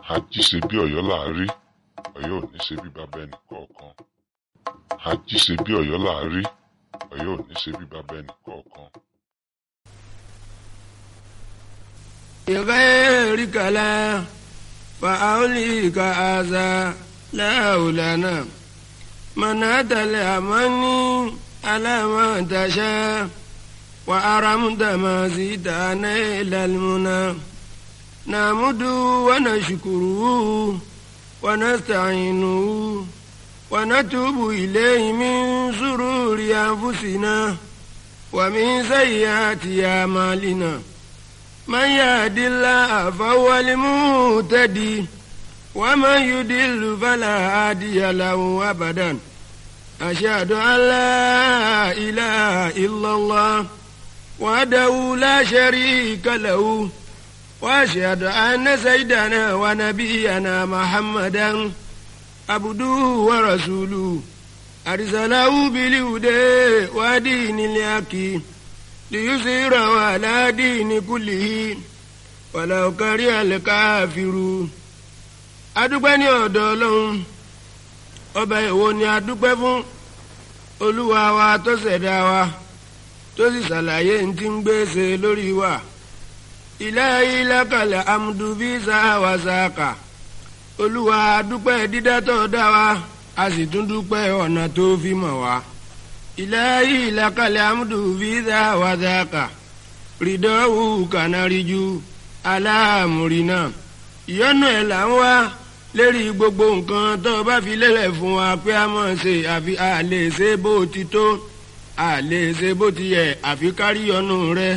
ají ṣe bí ọ̀yọ́ là á rí ọ̀yọ́ ò ní ṣe bí bàbá ẹnì kọ̀ọ̀kan ají ṣe bí ọ̀yọ́ là á rí ọ̀yọ́ ò ní ṣe bí bàbá ẹnì kọ̀ọ̀kan. بغيرك لا فأوليك هذا لا لنا من أتى الأماني على ما تشاء وأرمت ما زيدنا إلى المنى نعمد ونشكره ونستعينه ونتوب إليه من شرور أنفسنا ومن سيئات أعمالنا من يهد الله فهو المهتدي ومن يضل فلا هادي له أبدا أشهد أن لا إله إلا الله وحده لا شريك له وأشهد أن سيدنا ونبينا محمدا عبده ورسوله أرسله بالهدى ودين الحق ليظهره على دين كله ولو كره الكافرون adúpẹ́ ní ọ̀dọ̀ ọlọ́run ọba èwo ni adúpẹ́ fún olúwa wa tó ṣẹ̀dá wa tó sì ṣàlàyé ní ti ń gbèsè lórí wa ilahi lakal amdu bí sáwà sáàkà olúwa adúpẹ́ dídá tó dá wa a sì tún dúpẹ́ ọ̀nà tó fi mọ̀ wá ilahi lakal amdu bí sáwà sáàkà rìdọ́wù kànáríjú aláàmúrínà ìyọ́nú ẹ̀ là ń wá lérí gbogbo nǹkan tó o bá fi lélẹ̀ fún wa pé a mọ̀ ṣe àfi a lè ṣe bó ti tó a lè ṣe bó ti yẹ àfi kárí ọ̀nù rẹ.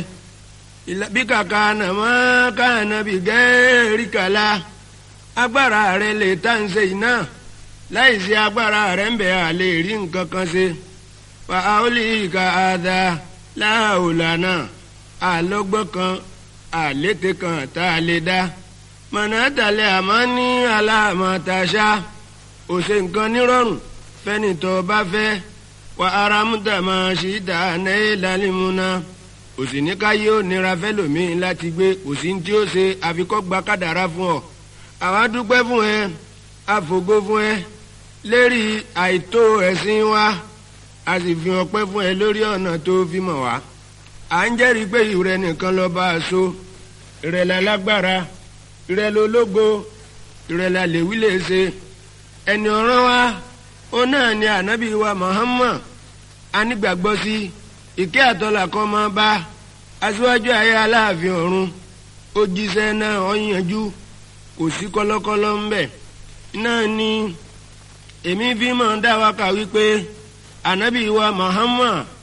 bí kàkà nàmọ́ káànà bí gẹ́ẹ́rì kàlá agbára rẹ lè tá ń ṣe iná láì ṣe agbára rẹ ń bẹ̀ a lè rí nǹkan kan ṣe. fa aoli ka ada láàólànà àlọ́gbọ́n kan àlété kan tá a lè dá mọ̀nàtàlẹ́ àmọ́ ní aláàmọ̀tàṣá òṣè nǹkan nírọ̀rùn fẹ́nitọ́ bá fẹ́ wà ara múta máa ṣì dá náà lálẹ́múná òsì ní káyé ó nira fẹ́lòmíín láti gbé kò sí tí ó ṣe àfikọ́ gba kádàrá fún ọ àwa dúpẹ́ fún ẹ àfògo fún ẹ lérí àìtó ẹ̀sìn wa a sì fi ọpẹ́ fún ẹ lórí ọ̀nà tó fi mọ̀ wá à ń jẹ́rìí pé ìrẹ nìkan lọ́ọ́ bá a so ìrẹ̀lẹ̀ lágbára ìrẹ̀lẹ̀ ológo ìrẹ̀lẹ̀ àlèwí lè ṣe ẹni ọ̀ràn wa ó náà ni ànábì wa Muhammad anígbàgbọ́ sí ìkẹ́ àtọ́là kan máa bá aṣíwájú ayé aláàfin ọ̀run ó jíṣẹ́ náà ó yanjú kò sí kọ́lọ́kọ́lọ́ ń bẹ̀ náà ni èmi fi máa dá wa kà wípé ànábì wa Muhammad